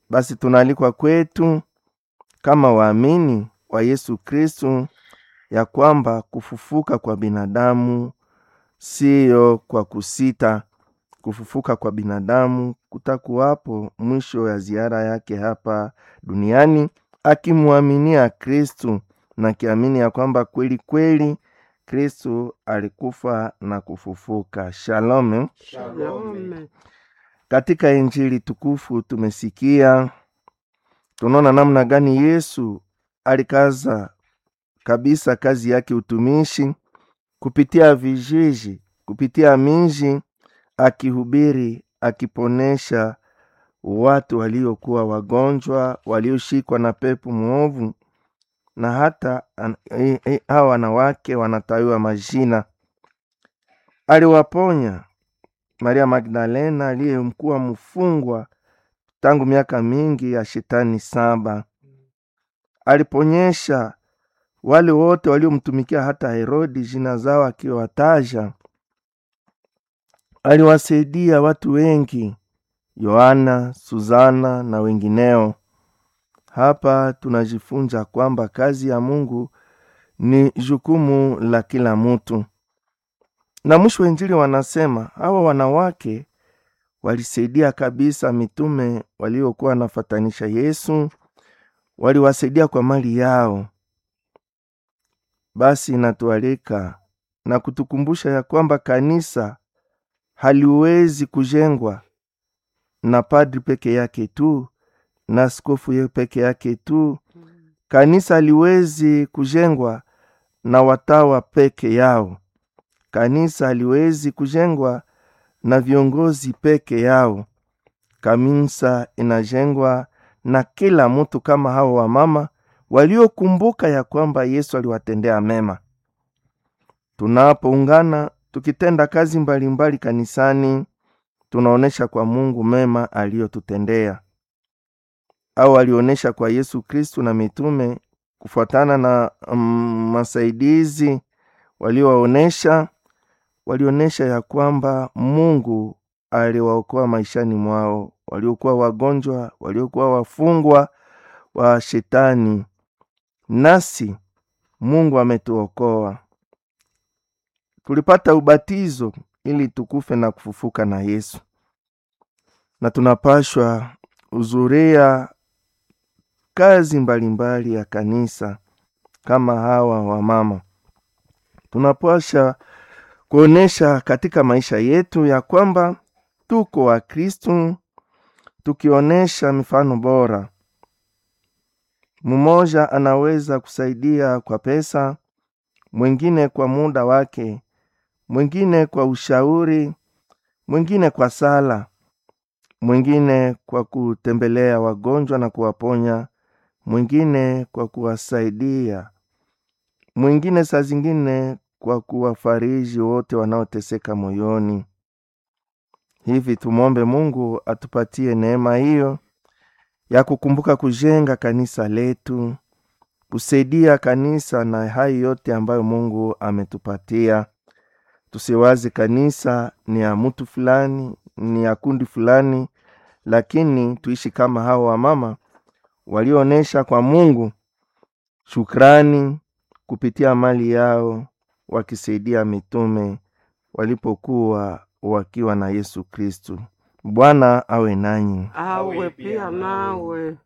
Basi tunaalikwa kwetu kama waamini wa Yesu Kristu ya kwamba kufufuka kwa binadamu siyo kwa kusita. Kufufuka kwa binadamu kutakuwapo mwisho ya ziara yake hapa duniani, akimwaminia Kristu na kiamini ya kwamba kweli kweli Kristu alikufa na kufufuka. Shalom. Shalom. Katika Injili tukufu tumesikia, tunaona namna gani Yesu alikaza kabisa kazi yake utumishi kupitia vijiji, kupitia miji, akihubiri, akiponesha watu waliokuwa wagonjwa, walioshikwa na pepo mwovu, na hata an- eh, eh, hawa wanawake wanatawiwa majina. Aliwaponya Maria Magdalena aliyemkuwa mfungwa tangu miaka mingi ya shetani saba. Aliponyesha wale wote waliomtumikia, hata Herodi jina zao akiwataja. Aliwasaidia watu wengi, Yohana, Suzana na wengineo. Hapa tunajifunza kwamba kazi ya Mungu ni jukumu la kila mtu. Na mwisho wa Injili wanasema hawa wanawake walisaidia kabisa mitume waliokuwa wanafatanisha Yesu, waliwasaidia kwa mali yao. Basi inatualika na kutukumbusha ya kwamba kanisa haliwezi kujengwa na padri peke yake tu na askofu ye peke yake tu. Kanisa haliwezi kujengwa na watawa peke yao. Kanisa haliwezi kujengwa na viongozi peke yao. Kanisa inajengwa na kila mtu, kama hao wamama waliokumbuka ya kwamba Yesu aliwatendea mema. Tunapoungana tukitenda kazi mbalimbali mbali kanisani, tunaonesha kwa Mungu mema aliyotutendea au alionyesha kwa Yesu Kristu na mitume kufuatana na mm, masaidizi waliowaonesha. Walionyesha ya kwamba Mungu aliwaokoa maishani mwao, waliokuwa wagonjwa, waliokuwa wafungwa wa shetani, nasi Mungu ametuokoa. Tulipata ubatizo ili tukufe na kufufuka na Yesu, na tunapashwa uzuria kazi mbalimbali mbali ya kanisa kama hawa wamama. Tunapasha kuonesha katika maisha yetu ya kwamba tuko wa Kristu, tukionyesha mifano bora. Mmoja anaweza kusaidia kwa pesa, mwingine kwa muda wake, mwingine kwa ushauri, mwingine kwa sala, mwingine kwa kutembelea wagonjwa na kuwaponya, mwingine kwa kuwasaidia, mwingine saa zingine kwa kuwafariji wote wanaoteseka moyoni. Hivi tumwombe Mungu atupatie neema hiyo ya kukumbuka kujenga kanisa letu, kusaidia kanisa na hayo yote ambayo Mungu ametupatia. Tusiwazi kanisa ni ya mtu fulani, ni ya kundi fulani, lakini tuishi kama hao wamama walioonyesha kwa Mungu shukrani kupitia mali yao, wakisaidia mitume walipokuwa wakiwa na Yesu Kristu. Bwana awe nanyi. awe pia nawe